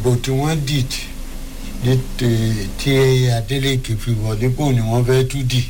ìbò tí wọ́n dì ní tí- tí Adeleke fi wọlé kó ni wọ́n fẹ́ tú dì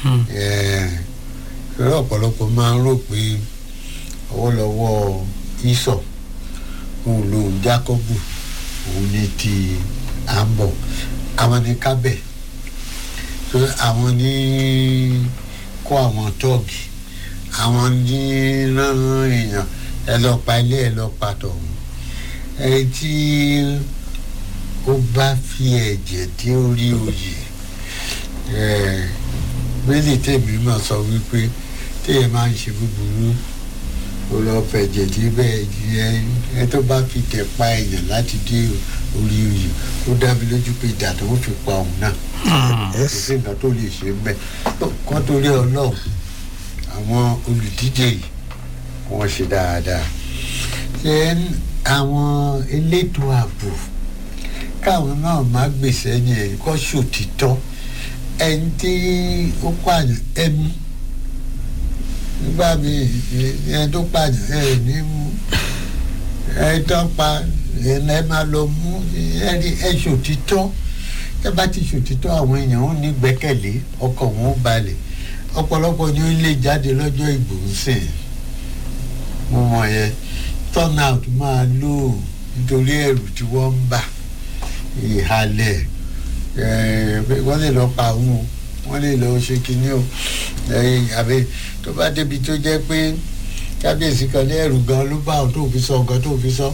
ṣọlá ọ̀pọ̀lọpọ̀ máa ń rò pé ọwọ́lọ́wọ́ ìsọ̀ òun lòun Jákọ́bù òun ní ti àmbọ̀ àwọn ní kábẹ̀ so àwọn ní kó àwọn tọ́ọ̀gì àwọn ní rán èèyàn ẹ lọ pa ilé ẹ lọ pa tọ̀hún ẹ tí ó bá fi ẹ̀jẹ̀ dé orí oyè ẹ̀ bẹ́ẹ̀ni tèmi máa sọ wípé téèyàn máa ń ṣe búburú ó lọ fẹ̀jẹ̀ dé bẹ́ẹ̀ ẹ ẹ tó bá fi tẹ̀ pa èèyàn láti dé orí oyè ó dá mi lójú pé ìdá tó ń fi pa òun náà kò sí nǹkan tó lè ṣe ń bẹ̀ kọ́ torí ọlọ́run àwọn olùdíje yìí wọ́n ṣe dáadáa ṣe àwọn elétò ààbò káwọn náà má gbèsè yẹn kọ́ ṣòtítọ́ ẹni tí ó pààyàn ẹmu nígbà míì ẹni tó pààyàn ẹ ní mú ẹni tó pa ẹni ẹ máa lọ mú ẹni ẹ ṣòtítọ́ ẹ bá ti ṣòtítọ́ àwọn èèyàn ó ní gbẹ́kẹ̀lé ọkàn wọn ó balẹ̀ ọ̀pọ̀lọpọ̀ ni ó lè jáde lọ́jọ́ ìbò ń sìn mo mọ̀ yẹn turnout máa lò nítorí ẹ̀rù tí wọ́n ń bà ìhalẹ̀ wọ́n lè lọ pa òun o wọ́n lè lọ ṣe kinní o àbí tó bá débi tó jẹ́ pé kábíyèsí kan ní ẹ̀rù gan ló bá òun tó fi sọ nǹkan tó fi sọ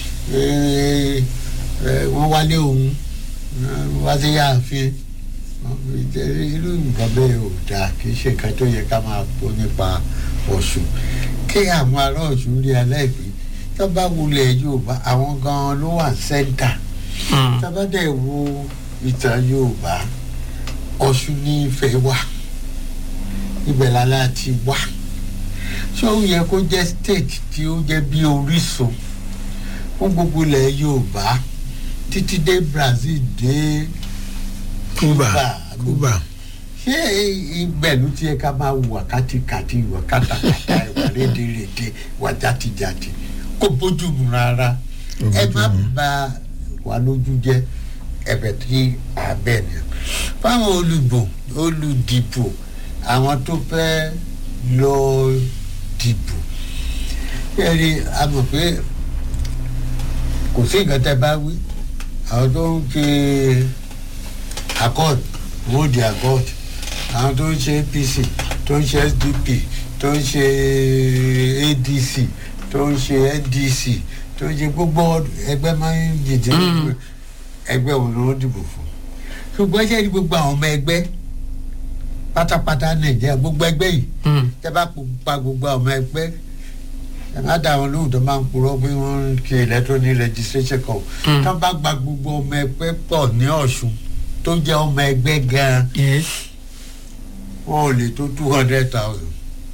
wọ́n wálé òun wá sí yáàfin irú nǹkan bẹ́ẹ̀ ò dáa kì í ṣe nǹkan tó yẹ ká máa pọ̀ nípa Ọ̀ṣun kí àwọn ará Ọ̀ṣun rí aláìpẹ́ tó bá wulẹ̀ Yorùbá àwọn gan-an ló wà sẹ́ńtà tó bá dẹ̀ wo ìtàn Yorùbá Ọ̀ṣun ní Ifẹ̀ wà ibẹ̀ lálá ti wà ṣé ó yẹ kó jẹ́ state tí ó jẹ́ bí orísun fún gbogbo ilẹ̀ Yorùbá títí dé Brazil dé Cuba Cuba ṣé ibẹ̀ ló ti yẹ ká máa wà kátikàti ìwà kátàkátà ìwà rédèrèdè ìwà játijàti kó bójú mu rárá ẹ má bà wà lójú jẹ́ ẹ̀bẹ̀ tí abẹ ni fáwọn olùbò olùdìbò àwọn tó fẹ́ lọ dìbò yẹ́nì a mọ̀ pé kò sí nǹkan tẹ́ bá wí àwọn tó ń ṣe accord wọ́n di accord àwọn tó ń ṣe APC tó ń ṣe SDP tó ń ṣe ADC tó ń ṣe NDC tó ń ṣe gbogbo ẹgbẹ́ máa ń dìde ẹgbẹ́ òun ló ń dìbò fún ṣùgbọ́n ṣe ní gbogbo àwọn ọmọ ẹgbẹ́ pátápátá nàìjíríà gbogbo ẹgbẹ́ yìí tẹ́ bá pa gbogbo àwọn ọmọ ẹgbẹ́ ẹ má dá àwọn lóhùn tó máa ń purọ́ pé wọ́n ń ṣe electronic registration kan tó bá gba gbogbo ọmọ ẹgbẹ́ pọ̀ ní Ọ̀ṣun tó jẹ́ ọmọ ẹgbẹ́ gan-an wọn ò lè tó two hundred thousand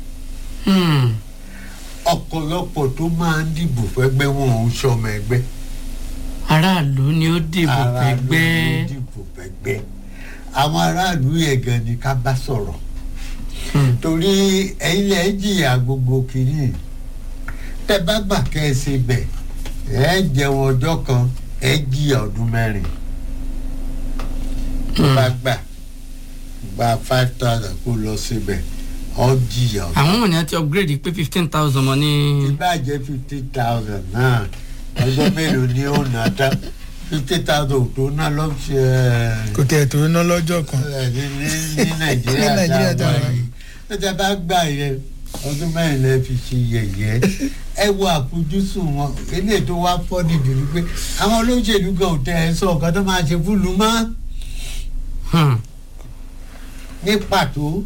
ọ̀pọ̀lọpọ̀ tó máa ń dìbò fẹ́gbẹ́ wọn ò ń ṣọmọ ẹgbẹ́ aráàlú ni ó dìbò aráàlú pẹ̀gbẹ́ ló dìbò fẹ́gbẹ́ àwọn aráàlú yẹn gan ni ká bá sọ̀rọ̀ torí ẹ̀yin lẹ jìyà gbogbo kìíní tẹ bá gbà kẹ́ ẹ ṣe bẹ̀ ẹ jẹun ọjọ́ kan ẹ jìyà ọdún mẹ́rin tó bá gbà gba five thousand kó lọ síbẹ̀ ọ jìyà ọdún àwọn ènìyàn ti upgrade pé fifteen thousand mọ ní. ìbàjẹ́ fifty thousand náà ọjọ́ mélòó ni ó nà tán fifty thousand tó ná lọ sí ẹ kò tẹ̀ tó ná lọ́jọ́ kan ẹ ní ní Ní nàìjíríà Nàìjíríà tá a wà tá a wà yìí ó ti bá gbà yẹn ọdún mẹ́rin lẹ́ fi ṣe yẹ̀yẹ́ ẹ wo àfojúsùn wọn eléyìí tó wá fọ́ níbi wípé àwọn olóṣèlú gan ò tẹ ẹ sọ ọ̀gá tó máa ṣe fúlù mọ́ Hmm. ní pàtó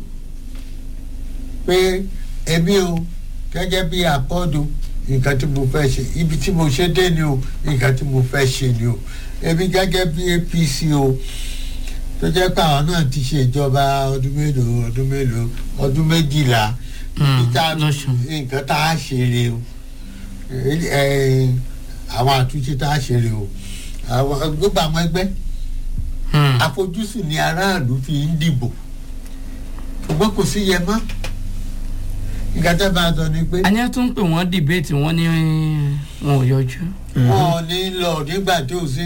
pé èmi o gẹ́gẹ́ bí àkọ́dù nǹkan tí mo fẹ́ ṣe ibi tí mo ṣe dé ni o nǹkan tí mo fẹ́ ṣe ni o èmi gẹ́gẹ́ bí APC o tó jẹ́ pé àwọn náà ti ṣe ìjọba ọdún mélòó ọdún mélòó ọdún méjìlá Hmm, ibi tá a- lọ́sùn. nǹkan tá a ṣe rè o ẹ- ẹ, àwọn àtúnṣe tá a ṣe rè o àwọn gbogbo àwọn ẹgbẹ́ Hmm. àfojúsùn ni aráàlú fi ń dìbò ṣùgbọ́n kò sí yẹ mọ́ nǹkan tẹ́ bá a sọ ni pé a ní ẹ tún pè wọ́n dìbéètì wọ́n ní wọn ò yọjú. wọn ò ní lọ nígbà tí ò sí